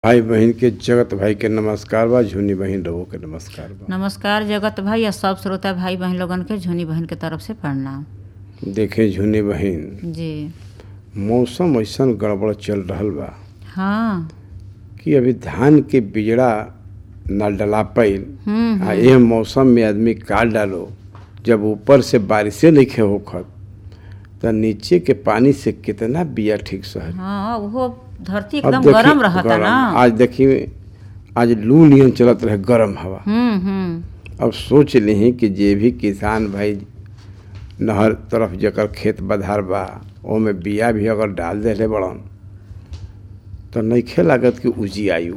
भाई बहन के जगत भाई के नमस्कार बा झुनी बहन रहो के नमस्कार बा नमस्कार जगत भाई और सब श्रोता भाई बहन लोगन के झुनी बहन के तरफ से प्रणाम देखे झुनी बहन जी मौसम ऐसन गड़बड़ चल रहल बा हाँ कि अभी धान के बिजड़ा न डला पाइल हम्म आ एह मौसम में आदमी काट डालो जब ऊपर से बारिशे नहीं होखत त नीचे के पानी से कितना बिया ठीक सह हाँ वो धरती अब एकदम देखी- गरम रहता गरम। ना आज देखी आज लू नियन चलत रहे गरम हवा हम्म हम्म अब सोच ली कि जे भी किसान भाई नहर तरफ जकर खेत बधार बा ओमे बिया भी अगर डाल देले बड़न तो नइखे लागत कि उजी आयु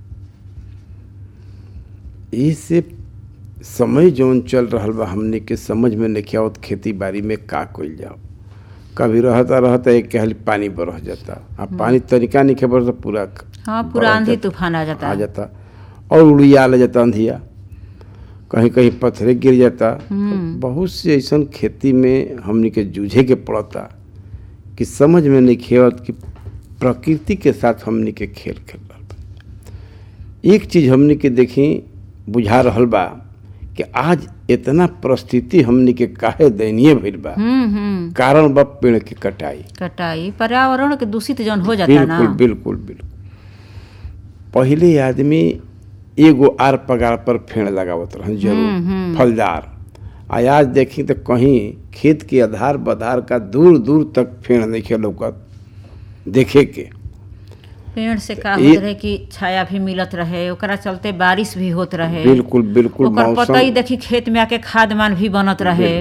इससे समय जौन चल रहल बा हमने के समझ में नहीं आवत खेती बाड़ी में का कइल जाओ कभी रहता रहता एक कहली पानी बरह जाता आ पानी तरीका नहीं खबर तो पूरा हाँ पूरा बरह आंधी जाता। तूफान आ जाता आ जाता और उड़िया ले जाता अंधिया कहीं कहीं पत्थरे गिर जाता हम्म। बहुत से ऐसन खेती में हमनी के जूझे के पड़ता कि समझ में नहीं खेवत कि प्रकृति के साथ हमनी के खेल खेल रहल बा एक चीज हमनी के देखी बुझा रहल बा कि आज इतना परिस्थिति हमनी के काहे दयनीय भइल बा हम्म हम्म कारण बा पेड़ के कटाई कटाई पर्यावरण के दूषित जौन हो जाता ना बिल्कुल बिल्कुल बिल्कुल पहिले आदमी एगो आर पगार पर फेड़ लगावत रहन हम्म, जरूर हम्म। फलदार आ आज देखी तो कहीं खेत के आधार बधार का दूर दूर तक फेड़ नहीं लौकत देखे के पेड़ से का ये- होत रहे कि छाया भी मिलत रहे ओकरा चलते बारिश भी होत रहे बिल्कुल बिल्कुल ओकर पतई मौसम देखी खेत में आके खाद मान भी बनत रहे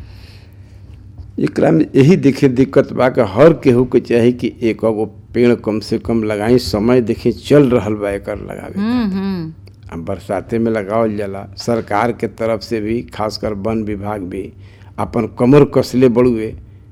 एकरा में यही देखे दिक्कत बा कि हर केहू के चाही कि एक गो पेड़ कम से कम लगाई समय देखी चल रहल बा एकर लगावे हम्म हम्म अब बरसाते में लगावल जाला सरकार के तरफ से भी खासकर वन विभाग भी अपन कमर कसले बड़ुए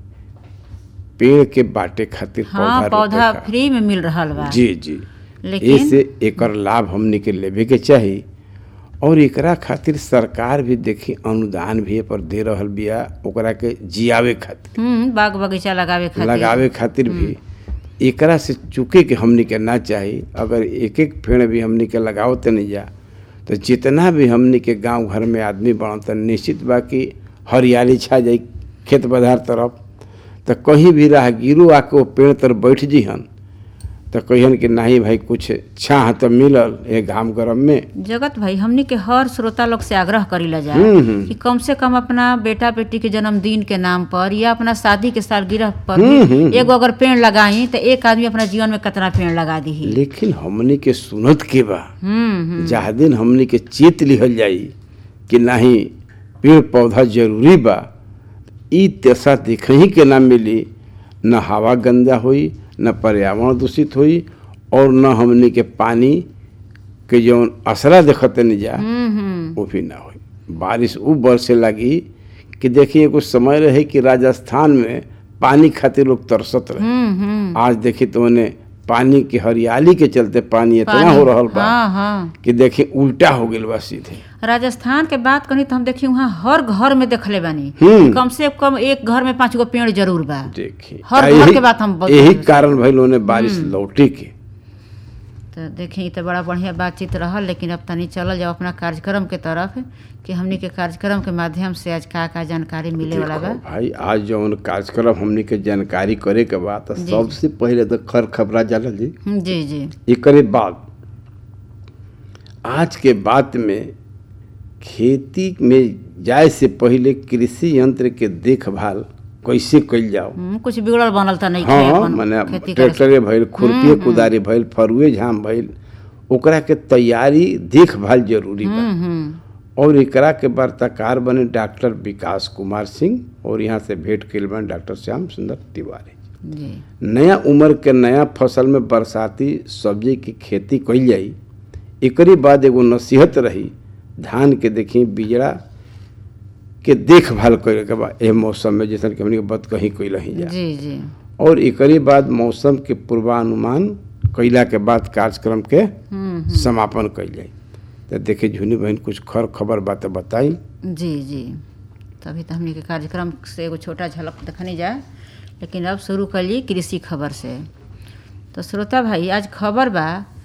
पेड़ के बाटे खातिर हाँ पौधा पौधा रोपे का। फ्री में मिल रहल बा जी जी लेकिन ऐसे एकर लाभ हमनी के लेवे के चाही और एकरा खातिर सरकार भी देखी अनुदान भी ए पर दे रहल बिया ओकरा के जियावे खातिर हम्म बाग बगीचा लगावे खातिर लगावे खातिर भी एकरा से चुके के हमनी के ना चाही अगर एक एक पेड़ भी हमनी के लगावत नहीं जा तो जितना भी हमनी के गांव घर में आदमी बन त निश्चित बा कि हरियाली छा जाई खेत बधार तरफ तो कहीं भी राहगीरो आके वो पेड़ तर बैठ जिहन तो कहियन कि नहीं भाई कुछ छाह तो मिलल ये घाम गरम में जगत भाई हमनी के हर श्रोता लोग से आग्रह करीला जाए हम्म, हम्म। कि कम से कम अपना बेटा बेटी के जन्मदिन के नाम पर या अपना शादी के सालगिरह पर हम्म, भी हम्म। एगो अगर पेड़ लगाई तो एक आदमी अपना जीवन में कितना पेड़ लगा दी लेकिन हमनी के सुनत के बा हम्म हम्म जहाँ दिन हमनी के चेत लिहल जाई कि नहीं पेड़ पौधा जरूरी बा ई दशा देखही के ना मिली न हवा गंदा होई न पर्यावरण दूषित होई और न हमनी के पानी के जौन असरा देखते नहीं जा हम्म हम्म वो भी ना होई बारिश उ बरसे लगी कि देखिए कुछ समय रहे कि राजस्थान में पानी खातिर लोग तरसत रहे हम्म हम्म आज देखी तो उन्हें पानी की हरियाली के चलते पानी इतना पानी- हो रहल बा हाँ हाँ कि देखिए उल्टा हो गइल बा सीधे राजस्थान के बात करी तो हम देखी वहाँ हर घर में देखले बानी हम्म। कम से कम एक घर में पाँच गो पेड़ जरूर बा देखिए हर आ घर यही- के बात हम बता यही रहे हैं। कारण भइल उन्हें बारिश लौटे के तो देखी तो बड़ा बढ़िया बातचीत रहल लेकिन अब तनी चलल जाओ अपना कार्यक्रम के तरफ कि हमनी के कार्यक्रम के माध्यम से आज का का जानकारी मिले वाला बा देखो भाई आज जौन कार्यक्रम हमनी के जानकारी करे के बा तो जी। सबसे पहले तो खर खबरा जाला जी हम्म, जी जी एकरे बाद आज के बात में खेती में जाए से पहले कृषि यंत्र के देखभाल कैसे कइल जाओ हम्म, कुछ बिगड़ल बनल तो नहीं हाँ माने खेती करे से। ट्रैक्टरे भइल खुरपी कुदारी भइल फरुए झाम भइल ओकरा के तैयारी देखभाल जरूरी बा हम्म हम्म और एकरा के वार्ताकार बने डॉक्टर विकास कुमार सिंह और यहाँ से भेंट कइल बने डॉक्टर श्याम सुंदर तिवारी जी नया उम्र के नया फसल में बरसाती सब्जी की खेती कइल जाई एकरी बाद एगो नसीहत रही धान के देखी बिजड़ा के देखभाल करे के बा एह मौसम में जैसन कि हमनी के बत कहीं कइल ही जा जी जी और एकरी बाद मौसम के पूर्वानुमान कइला के बाद कार्यक्रम के हम्म समापन कइल जाई तो देखे झुनी बहन कुछ खर खबर बात बताई जी जी तभी तो हमनी के कार्यक्रम से एगो छोटा झलक देखनी जाए लेकिन अब शुरू करिए कृषि खबर से तो श्रोता भाई आज खबर बा